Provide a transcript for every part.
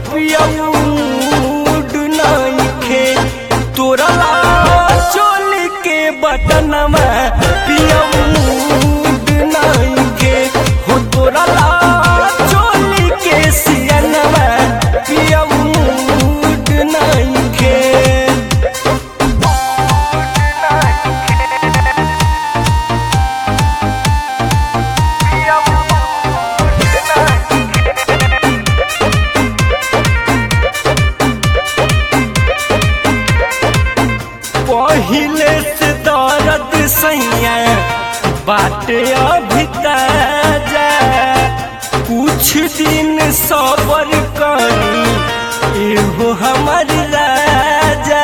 पियऊड नइखे तोरा चोली के बटनमा पियऊड नइखे हो तोरा चोली के सियनमा पियऊड नइखे पहिले से दर्द सैया बाटे अभी ताजा कुछ दिन सबर करी एहो हमर राजा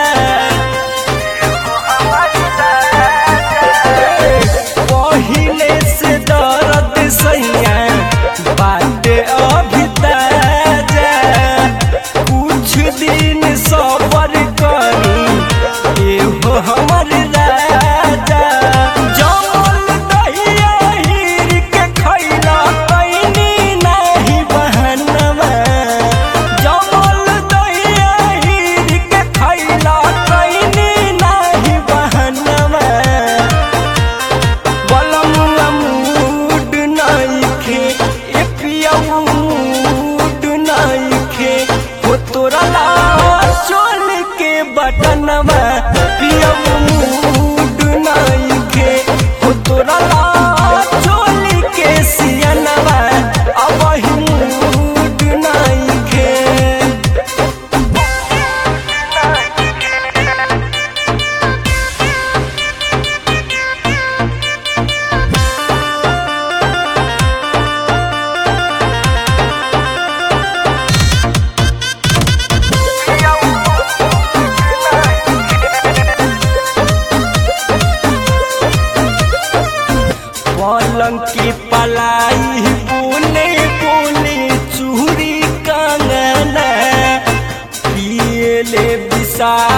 पहिले से दर्द सैया बाटे अभी ताजा कुछ दिन सबर करी एहो हमर राजा जमल दहिया हीर के खैला कैनी नाही बहनवा जमल दहिया हीर के खैला कैनी नाही बहनवा बलमुआ मूड नइखे ए पियऊ मूड नइखे हो तोरा ला चोल के बटनवा पियऊ मूड नइखे हो तोरा ला चोल के सियनवा अब मूड नइखे पलंग की पलाई बोले बोले चूरी कंगना पिए ले विशाल